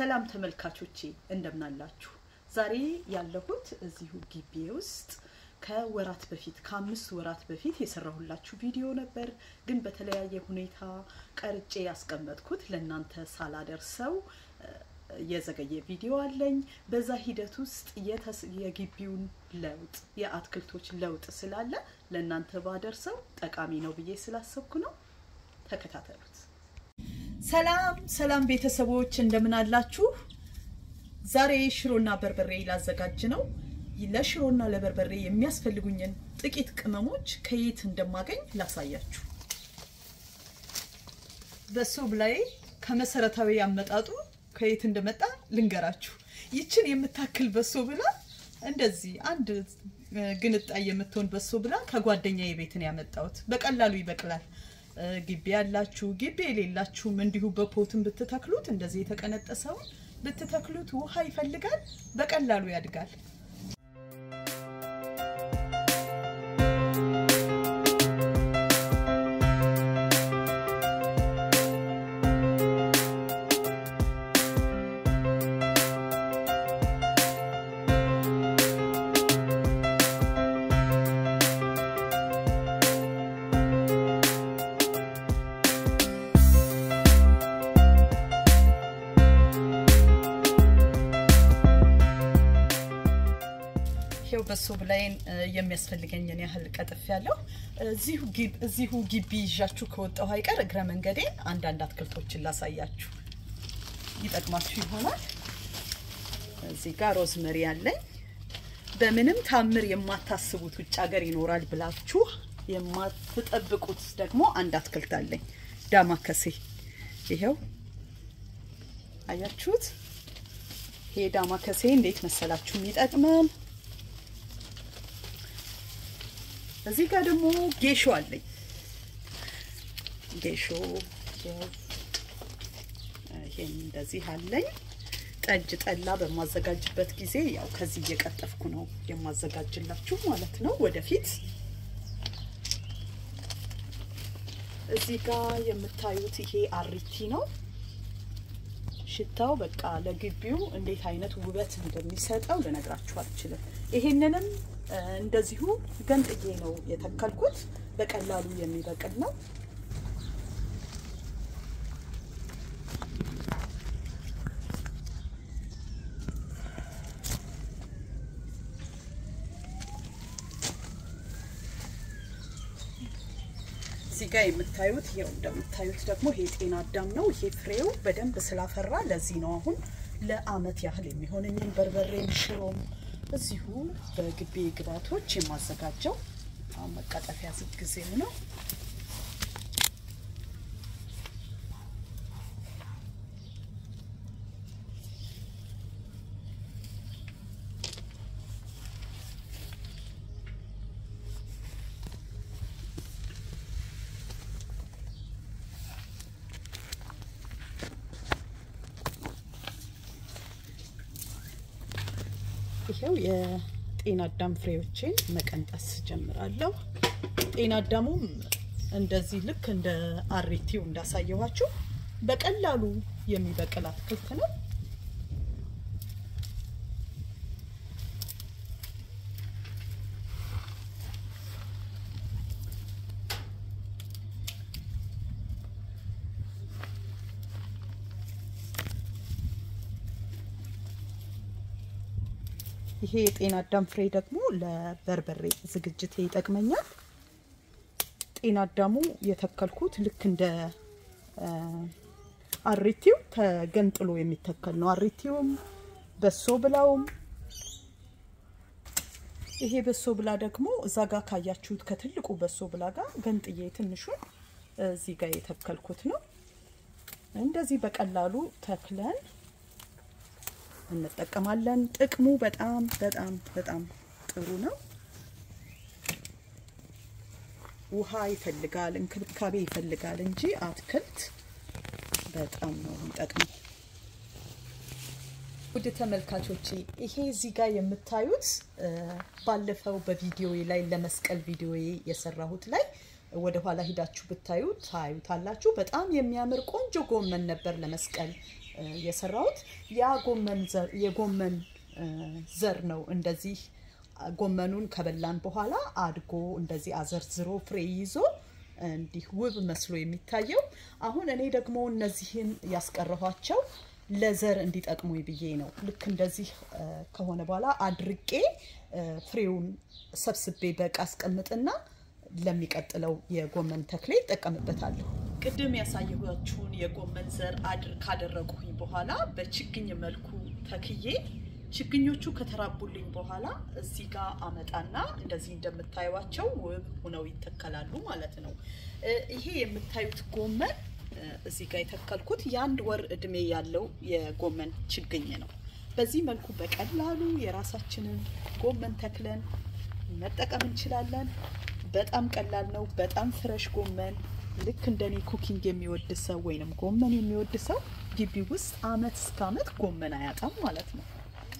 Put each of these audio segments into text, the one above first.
ሰላም ተመልካቾቼ እንደምናላችሁ። ዛሬ ያለሁት እዚሁ ግቢ ውስጥ ከወራት በፊት ከአምስት ወራት በፊት የሰራሁላችሁ ቪዲዮ ነበር፣ ግን በተለያየ ሁኔታ ቀርጬ ያስቀመጥኩት ለእናንተ ሳላደርሰው የዘገየ ቪዲዮ አለኝ። በዛ ሂደት ውስጥ የግቢውን ለውጥ የአትክልቶች ለውጥ ስላለ ለእናንተ ባደርሰው ጠቃሚ ነው ብዬ ስላሰብኩ ነው። ተከታተሉት። ሰላም ሰላም ቤተሰቦች እንደምን አላችሁ? ዛሬ ሽሮና በርበሬ ላዘጋጅ ነው። ለሽሮና ለበርበሬ የሚያስፈልጉኝን ጥቂት ቅመሞች ከየት እንደማገኝ ላሳያችሁ። በሱብ ላይ ከመሰረታዊ አመጣጡ ከየት እንደመጣ ልንገራችሁ። ይችን የምታክል በሶ ብላ እንደዚህ አንድ ግንጣይ የምትሆን በሶ ብላ ከጓደኛዬ ቤት ነው ያመጣሁት። በቀላሉ ይበቅላል። ግቢ ያላችሁ ግቢ የሌላችሁም እንዲሁ በፖትን ብትተክሉት እንደዚህ የተቀነጠሰውን ብትተክሉት ውሃ ይፈልጋል፣ በቀላሉ ያድጋል። ይሄው በሶ ብላይን የሚያስፈልገኝን ያህል ቀጥፍ ያለው እዚሁ ግቢ ይዣችሁ ከወጣሁ አይቀር እግረ መንገዴ አንዳንድ አትክልቶችን ላሳያችሁ ይጠቅማችሁ ይሆናል። እዚህ ጋር ሮዝመሪ አለኝ። በምንም ታምር የማታስቡት ውጭ ሀገር ይኖራል ብላችሁ የማትጠብቁት ደግሞ አንድ አትክልት አለኝ፣ ዳማከሴ። ይሄው አያችሁት? ይሄ ዳማከሴ እንዴት መሰላችሁ የሚጠቅመን እዚህ ጋር ደግሞ ጌሾ አለኝ። ጌሾ ይሄን እንደዚህ አለኝ። ጠጅ ጠላ በማዘጋጅበት ጊዜ ያው ከዚህ እየቀጠፍኩ ነው የማዘጋጅላችሁ ማለት ነው ወደፊት። እዚህ ጋር የምታዩት ይሄ አሪቲ ነው። ሽታው በቃ ለግቢው እንዴት አይነት ውበት እንደሚሰጠው ልነግራችሁ አልችልም። ይሄንንም እንደዚሁ ገንጥዬ ነው የተከልኩት። በቀላሉ የሚበቅል ነው። እዚህ ጋር የምታዩት ይኸው እንደምታዩት ደግሞ ይሄ ጤና አዳም ነው። ይሄ ፍሬው በደንብ ስላፈራ ለዚህ ነው አሁን ለአመት ያህል የሚሆነኝን በርበሬም ሽሮም እዚሁ በግቢ ግብዓቶች የማዘጋጀው መቀጠፊያ ጊዜው ነው። ይሄው የጤና አዳም ፍሬዎችን መቀንጠስ ጀምራለሁ። ጤና አዳሙም እንደዚህ ልክ እንደ አሪቲው እንዳሳየኋችሁ በቀላሉ የሚበቅል አትክልት ነው። ይሄ የጤና አዳም ፍሬ ደግሞ ለበርበሬ ዝግጅት ይጠቅመኛል። ጤና አዳሙ የተከልኩት ልክ እንደ አሪቲው ተገንጥሎ የሚተከል ነው። አሪቲውም በሶ ብላውም ይሄ በሶ ብላ ደግሞ እዛ ጋር ካያችሁት ከትልቁ በሶ ብላ ጋር ገንጥዬ ትንሹን እዚህ ጋር የተከልኩት ነው። እንደዚህ በቀላሉ ተክለን እንጠቀማለን። ጥቅሙ በጣም በጣም በጣም ጥሩ ነው። ውሃ ይፈልጋል፣ እንክብካቤ ይፈልጋል እንጂ አትክልት በጣም ነው የሚጠቅመው። ውድ ተመልካቾቼ ይሄ እዚህ ጋር የምታዩት ባለፈው በቪዲዮዬ ላይ ለመስቀል ቪዲዮዬ የሰራሁት ላይ ወደ ኋላ ሂዳችሁ ብታዩ ታዩታላችሁ። በጣም የሚያምር ቆንጆ ጎመን ነበር ለመስቀል የሰራሁት። ያ ጎመን ዘር የጎመን ዘር ነው እንደዚህ ጎመኑን ከበላን በኋላ አድጎ እንደዚህ አዘርዝሮ ፍሬ ይዞ እንዲህ ውብ መስሎ የሚታየው። አሁን እኔ ደግሞ እነዚህን ያስቀረኋቸው ለዘር እንዲጠቅሙ ብዬ ነው። ልክ እንደዚህ ከሆነ በኋላ አድርቄ ፍሬውን ሰብስቤ በቃ አስቀምጥና ለሚቀጥለው የጎመን ተክሌ ይጠቀምበታለሁ። ቅድም ያሳየኋችሁን የጎመን ዘር አድር ካደረጉኝ በኋላ በችግኝ መልኩ ተክዬ ችግኞቹ ከተራቡልኝ በኋላ እዚህ ጋር አመጣና እንደዚህ እንደምታዩቸው ውብ ሆነው ይተከላሉ ማለት ነው። ይሄ የምታዩት ጎመን እዚህ ጋር የተከልኩት የአንድ ወር እድሜ ያለው የጎመን ችግኝ ነው። በዚህ መልኩ በቀላሉ የራሳችንን ጎመን ተክለን መጠቀም እንችላለን። በጣም ቀላል ነው። በጣም ፍረሽ ጎመን ልክ እንደኔ ኩኪንግ የሚወድ ሰው ወይንም ጎመን የሚወድ ሰው ግቢ ውስጥ አመት እስከ አመት ጎመን አያጣም ማለት ነው።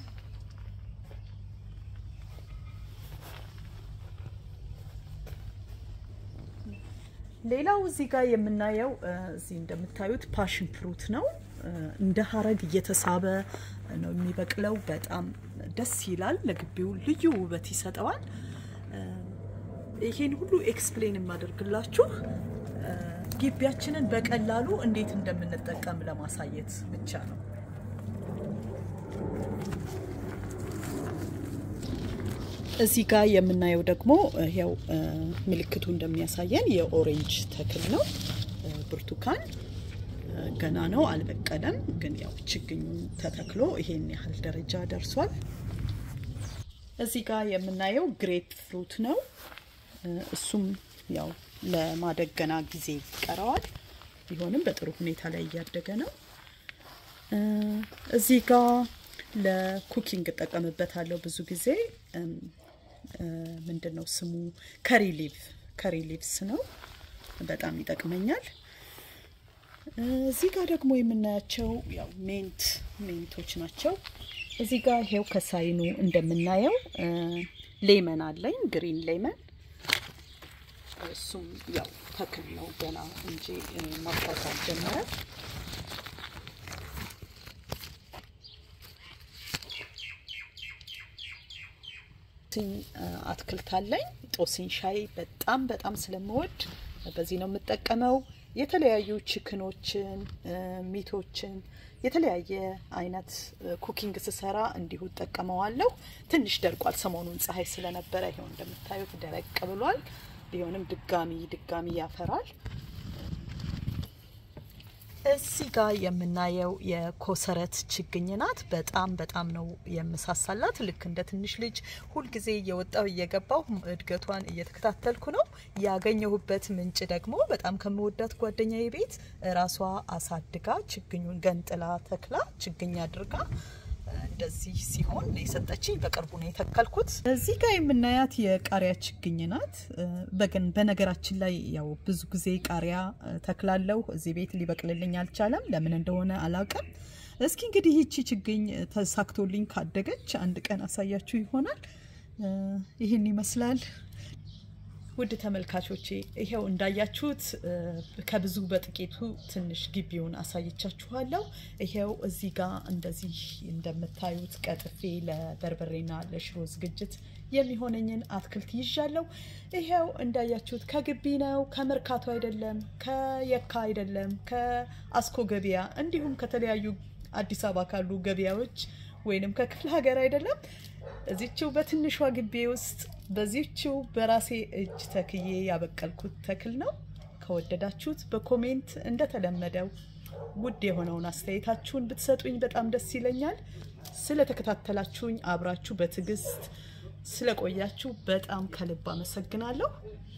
ሌላው እዚህ ጋር የምናየው እዚህ እንደምታዩት ፓሽን ፍሩት ነው። እንደ ሀረግ እየተሳበ ነው የሚበቅለው። በጣም ደስ ይላል። ለግቢው ልዩ ውበት ይሰጠዋል። ይሄን ሁሉ ኤክስፕሌን የማደርግላችሁ ግቢያችንን በቀላሉ እንዴት እንደምንጠቀም ለማሳየት ብቻ ነው። እዚህ ጋር የምናየው ደግሞ ያው ምልክቱ እንደሚያሳየን የኦሬንጅ ተክል ነው። ብርቱካን ገና ነው፣ አልበቀለም። ግን ያው ችግኙ ተተክሎ ይሄን ያህል ደረጃ ደርሷል። እዚህ ጋር የምናየው ግሬፕ ፍሩት ነው። እሱም ያው ለማደግ ገና ጊዜ ይቀረዋል። ቢሆንም በጥሩ ሁኔታ ላይ እያደገ ነው። እዚህ ጋር ለኩኪንግ እጠቀምበታለሁ ብዙ ጊዜ ምንድን ነው ስሙ ከሪ ሊቭ ከሪ ሊቭስ ነው። በጣም ይጠቅመኛል። እዚህ ጋር ደግሞ የምናያቸው ያው ሜንት ሜንቶች ናቸው። እዚህ ጋር ይሄው ከሳይኑ እንደምናየው ሌመን አለኝ፣ ግሪን ሌመን። እሱም ያው ተክል ነው ገና እንጂ ማፍራት አልጀመረም። አትክልት አለኝ። ጦስኝ ሻይ በጣም በጣም ስለምወድ በዚህ ነው የምጠቀመው። የተለያዩ ችክኖችን፣ ሚቶችን የተለያየ አይነት ኩኪንግ ስሰራ እንዲሁ እጠቀመዋለሁ። ትንሽ ደርቋል። ሰሞኑን ፀሐይ ስለነበረ ይሄው እንደምታዩት ደረቅ ብሏል። ቢሆንም ድጋሚ ድጋሚ ያፈራል። እዚህ ጋር የምናየው የኮሰረት ችግኝ ናት። በጣም በጣም ነው የምሳሳላት። ልክ እንደ ትንሽ ልጅ ሁልጊዜ እየወጣው እየገባው እድገቷን እየተከታተልኩ ነው። ያገኘሁበት ምንጭ ደግሞ በጣም ከምወዳት ጓደኛዬ ቤት ራሷ አሳድጋ ችግኙን ገንጥላ ተክላ ችግኝ አድርጋ እንደዚህ ሲሆን የሰጠችኝ በቅርቡ ነው የተከልኩት። እዚህ ጋር የምናያት የቃሪያ ችግኝ ናት። በገን በነገራችን ላይ ያው ብዙ ጊዜ ቃሪያ ተክላለሁ እዚህ ቤት ሊበቅልልኝ አልቻለም። ለምን እንደሆነ አላውቅም። እስኪ እንግዲህ ይቺ ችግኝ ተሳክቶልኝ ካደገች አንድ ቀን አሳያችሁ ይሆናል። ይህን ይመስላል። ውድ ተመልካቾቼ ይሄው እንዳያችሁት ከብዙ በጥቂቱ ትንሽ ግቢውን አሳይቻችኋለሁ። ይሄው እዚህ ጋር እንደዚህ እንደምታዩት ቀጥፌ ለበርበሬና ለሽሮ ዝግጅት የሚሆነኝን አትክልት ይዣለሁ። ይሄው እንዳያችሁት ከግቢ ነው፣ ከመርካቶ አይደለም፣ ከየካ አይደለም፣ ከአስኮ ገበያ እንዲሁም ከተለያዩ አዲስ አበባ ካሉ ገበያዎች ወይንም ከክፍለ ሀገር አይደለም እዚችው በትንሿ ግቢ ውስጥ በዚችው በራሴ እጅ ተክዬ ያበቀልኩት ተክል ነው። ከወደዳችሁት በኮሜንት እንደተለመደው ውድ የሆነውን አስተያየታችሁን ብትሰጡኝ በጣም ደስ ይለኛል። ስለተከታተላችሁኝ አብራችሁ በትዕግስት ስለቆያችሁ በጣም ከልብ አመሰግናለሁ።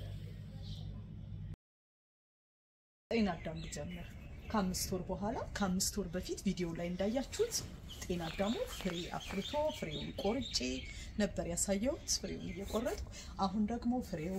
ጤና አዳም ጀምር ከአምስት ወር በኋላ ከአምስት ወር በፊት ቪዲዮ ላይ እንዳያችሁት ጤና አዳሙ ፍሬ አፍርቶ ፍሬውን ቆርጬ ነበር ያሳየሁት፣ ፍሬውን እየቆረጥኩ አሁን ደግሞ ፍሬው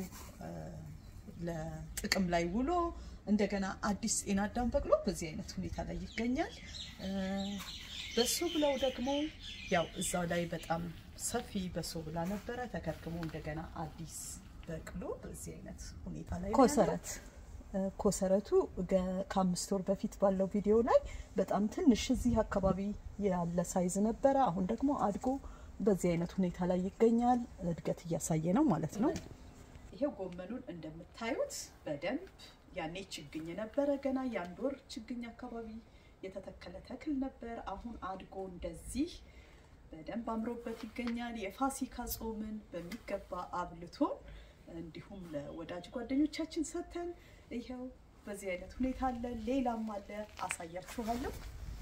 ለጥቅም ላይ ውሎ እንደገና አዲስ ጤና አዳም በቅሎ በዚህ አይነት ሁኔታ ላይ ይገኛል። በሶ ብለው ደግሞ ያው እዛው ላይ በጣም ሰፊ በሶ ብላ ነበረ ተከርክሞ እንደገና አዲስ በቅሎ በዚህ አይነት ሁኔታ ላይ ኮሰረት ኮሰረቱ ከአምስት ወር በፊት ባለው ቪዲዮ ላይ በጣም ትንሽ እዚህ አካባቢ ያለ ሳይዝ ነበረ። አሁን ደግሞ አድጎ በዚህ አይነት ሁኔታ ላይ ይገኛል። እድገት እያሳየ ነው ማለት ነው። ይሄው ጎመኑን እንደምታዩት በደንብ ያኔ ችግኝ ነበረ፣ ገና የአንድ ወር ችግኝ አካባቢ የተተከለ ተክል ነበር። አሁን አድጎ እንደዚህ በደንብ አምሮበት ይገኛል። የፋሲካ ጾምን በሚገባ አብልቶን እንዲሁም ለወዳጅ ጓደኞቻችን ሰጥተን ይኸው በዚህ አይነት ሁኔታ አለ። ሌላም አለ፣ አሳያችኋለሁ።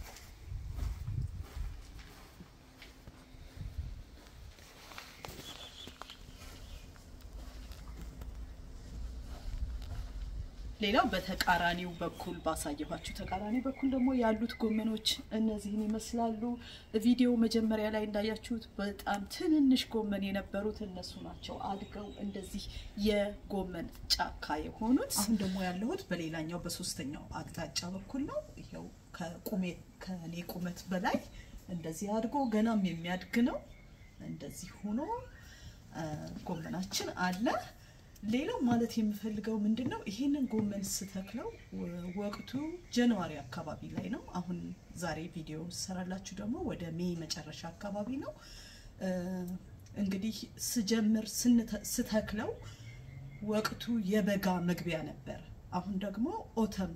ሌላው በተቃራኒው በኩል ባሳየኋችሁ ተቃራኒ በኩል ደግሞ ያሉት ጎመኖች እነዚህን ይመስላሉ። ቪዲዮ መጀመሪያ ላይ እንዳያችሁት በጣም ትንንሽ ጎመን የነበሩት እነሱ ናቸው አድገው እንደዚህ የጎመን ጫካ የሆኑት። አሁን ደግሞ ያለሁት በሌላኛው በሶስተኛው አቅጣጫ በኩል ነው። ይኸው ከቁሜ ከኔ ቁመት በላይ እንደዚህ አድጎ ገናም የሚያድግ ነው። እንደዚህ ሆኖ ጎመናችን አለ። ሌላው ማለት የምፈልገው ምንድን ነው፣ ይሄንን ጎመን ስተክለው ወቅቱ ጃንዋሪ አካባቢ ላይ ነው። አሁን ዛሬ ቪዲዮ ሰራላችሁ ደግሞ ወደ ሜይ መጨረሻ አካባቢ ነው። እንግዲህ ስጀምር ስተክለው ወቅቱ የበጋ መግቢያ ነበር። አሁን ደግሞ ኦተም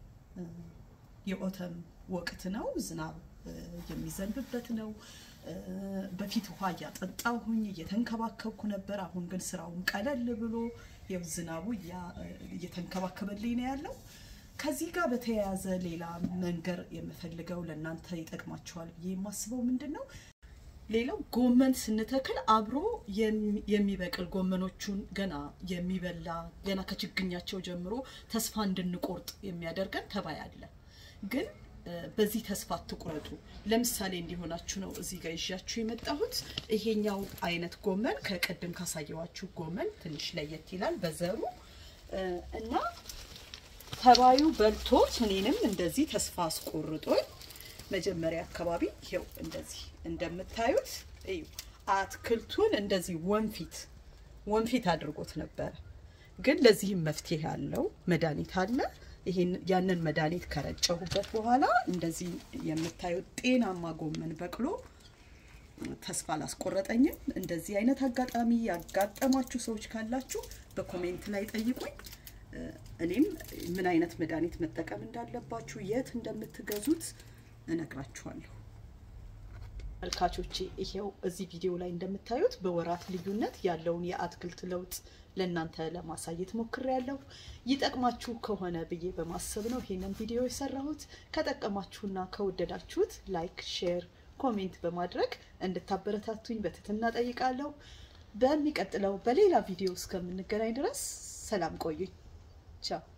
የኦተም ወቅት ነው። ዝናብ የሚዘንብበት ነው። በፊት ውሃ እያጠጣሁኝ እየተንከባከብኩ ነበር። አሁን ግን ስራውን ቀለል ብሎ ያው ዝናቡ እየተንከባከበልኝ ነው ያለው። ከዚህ ጋር በተያያዘ ሌላ መንገር የምፈልገው ለእናንተ ይጠቅማችኋል ብዬ የማስበው ምንድን ነው፣ ሌላው ጎመን ስንተክል አብሮ የሚበቅል ጎመኖቹን ገና የሚበላ ገና ከችግኛቸው ጀምሮ ተስፋ እንድንቆርጥ የሚያደርገን ተባይ አለ ግን በዚህ ተስፋ አትቁረጡ። ለምሳሌ እንዲሆናችሁ ነው እዚህ ጋር ይዣችሁ የመጣሁት። ይሄኛው አይነት ጎመን ከቅድም ካሳየዋችሁ ጎመን ትንሽ ለየት ይላል በዘሩ እና ተባዩ በልቶት እኔንም እንደዚህ ተስፋ አስቆርጦኝ መጀመሪያ አካባቢ ይኸው እንደዚህ እንደምታዩት እዩ አትክልቱን እንደዚህ ወንፊት ወንፊት አድርጎት ነበረ። ግን ለዚህም መፍትሄ አለው፣ መድኃኒት አለ። ይሄን ያንን መድኃኒት ከረጨሁበት በኋላ እንደዚህ የምታዩት ጤናማ ጎመን በቅሎ ተስፋ አላስቆረጠኝም። እንደዚህ አይነት አጋጣሚ ያጋጠማችሁ ሰዎች ካላችሁ በኮሜንት ላይ ጠይቁኝ። እኔም ምን አይነት መድኃኒት መጠቀም እንዳለባችሁ የት እንደምትገዙት እነግራችኋለሁ። መልካቾቼ ይሄው እዚህ ቪዲዮ ላይ እንደምታዩት በወራት ልዩነት ያለውን የአትክልት ለውጥ ለእናንተ ለማሳየት ሞክሬያለሁ። ይጠቅማችሁ ከሆነ ብዬ በማሰብ ነው ይሄንን ቪዲዮ የሰራሁት። ከጠቀማችሁና ከወደዳችሁት ላይክ፣ ሼር፣ ኮሜንት በማድረግ እንድታበረታቱኝ በትህትና ጠይቃለሁ። በሚቀጥለው በሌላ ቪዲዮ እስከምንገናኝ ድረስ ሰላም ቆዩኝ። ቻው